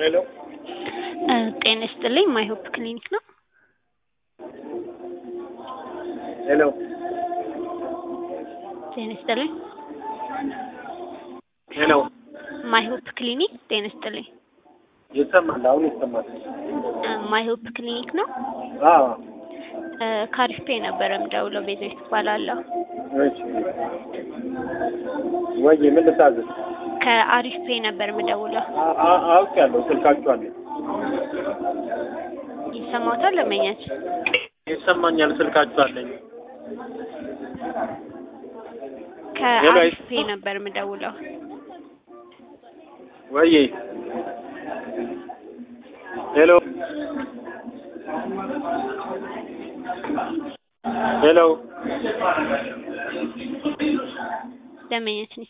ሄሎ ጤና ይስጥልኝ ማይሆፕ ክሊኒክ ነው። ሄሎ ጤና ይስጥልኝ ሄሎ ማይሆፕ ክሊኒክ ጤና ይስጥልኝ። ይሰማል? አሁን ይሰማል? ማይሆፕ ክሊኒክ ነው። አዎ ካሪስፔ ነበረ የምደውለው ቤዛዊት እባላለሁ። እሺ ወይ ምን ልታዘዝ? ከአሪፍ ፔ ነበር የምደውለው። አ- አ- አውቄያለሁ። ስልካችሁ አለ። ይሰማዎታል? ለመኛች ይሰማኛል። ስልካችሁ አለኝ። ከአሪፍ ፔ ነበር የምደውለው። ወይ ሄሎ ሄሎ ለመኛችን